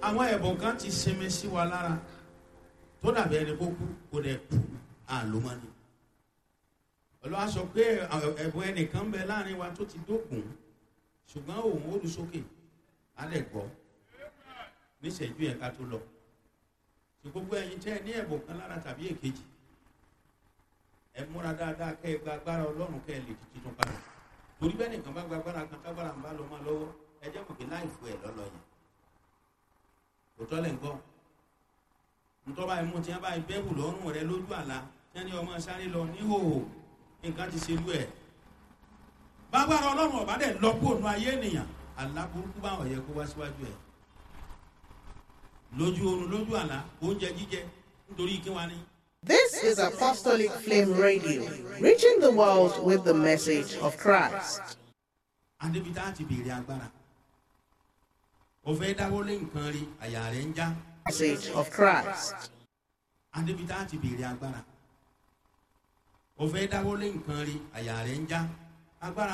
àwọn ẹ̀bùn kan ti sinmi sí wa lára tó dàbí ẹni kó kú kó dẹ̀ kú àlómọ́ni ọlọ́wà sọ pé ẹ̀bùn ẹnìkan ń bẹ láàrin wa tó ti dókun ṣùgbọ́n òun ó lu sókè á lẹ̀ gbọ́ níṣẹ́jú yẹn ká tó lọ tí gbogbo ẹ̀yin tẹ́ ẹ ní ẹ̀bùn kan lára tàbí èkejì ẹ múra dáadáa kẹ́ ẹ gba agbára ọlọ́run kẹ́ ẹ lè di tuntun padà torí bẹ́ẹ̀ nìkan bá gba agbára kan tágbára ń bá lọ máa lọ́wọ́ ẹ jẹ́ mọ̀ pé láì fún ẹ lọ́lọ́ yẹn òtọ́ lẹ̀ ń gbọ́ ntọ́ba ẹ̀mú tí wọ́n bá bẹ́ẹ̀bù lọ́rùn rẹ lójú àlá tí wọ́n ní ọmọ sáré lọ níhòòhò nǹkan ti ṣe lú ẹ̀ bágbára ọlọ́run ọ̀bá dẹ̀ lọ́pọ̀ ònú ayé ènìyàn àlá burúkú bá ọ̀yẹ́ kó wá síwájú ẹ̀ lójú oorun lójú àlá oúnjẹ jíjẹ nítorí kí wá ní. This is Apostolic Flame Radio, reaching the world with the message of Christ. adébítà ti béèrè agbára òfé dáwọlé nǹkan rí àyà rẹ ń já Message of Christ. adébítà ti béèrè agbára òfé dáwọlé nǹkan rí àyà rẹ ń já agbára